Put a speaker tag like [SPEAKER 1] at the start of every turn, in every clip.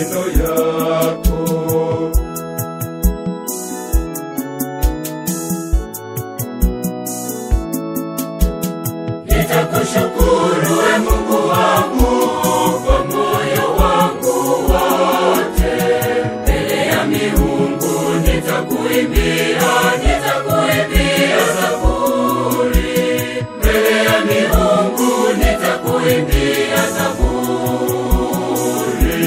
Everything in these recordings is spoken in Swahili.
[SPEAKER 1] matendo yako.
[SPEAKER 2] Nitakushukuru we Mungu wangu kwa moyo wangu wote, mbele ya miungu nitakuimbia, nitakuimbia zaburi, mbele ya miungu nitakuimbia zaburi.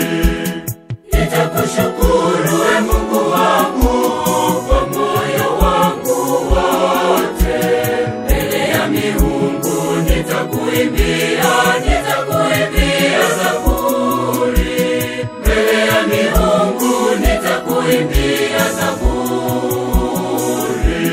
[SPEAKER 2] Nitakushukuru we Mungu wangu kwa moyo wangu wote, mbele ya miungu nitakuimbia, nitakuimbia zaburi, mbele ya miungu nitakuimbia zaburi.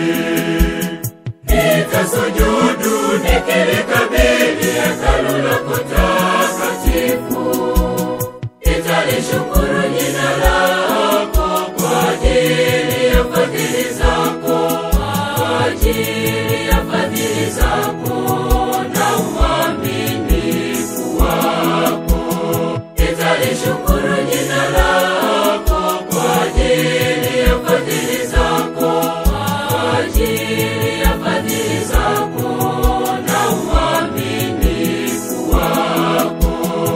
[SPEAKER 2] Nitasujudu nikilikabili hekalu lako takatifu nitalishukuru jina lako kwa ajili ya fadhili zako, kwa ajili ya fadhili zako na uaminifu wako. Nitalishukuru jina lako kwa ajili ya fadhili zako, kwa ajili ya fadhili zako na uaminifu wako.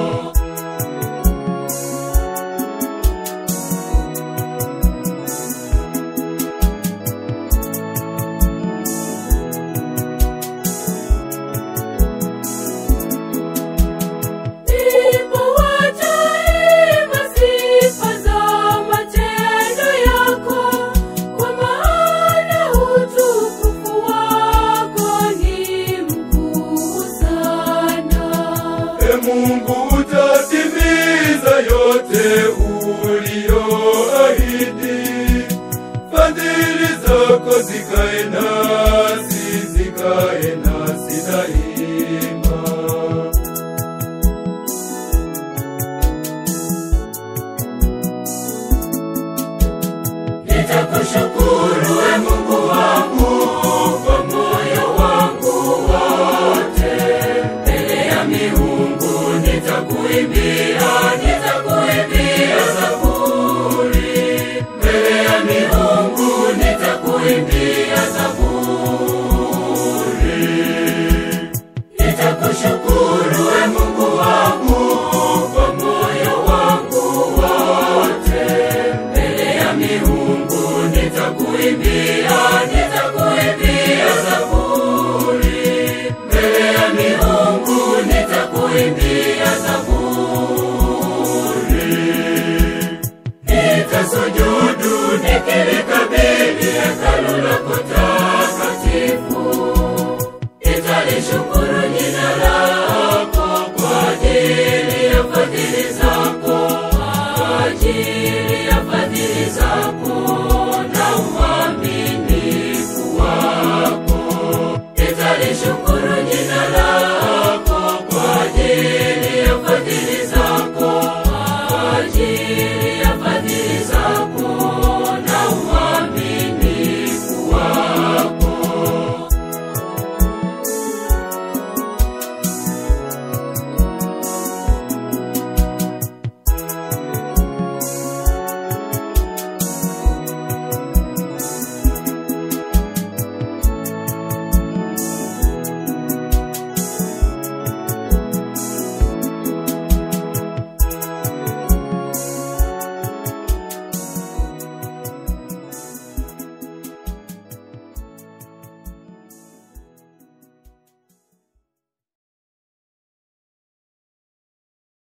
[SPEAKER 2] Ndipo wataimba sifa za matendo yako, kwa maana utukufu wako ni mkuu sana.
[SPEAKER 1] E Mungu, utatimiza yote uliyoahidi. Fadhili zako zikae nasi, zikae nasi daima.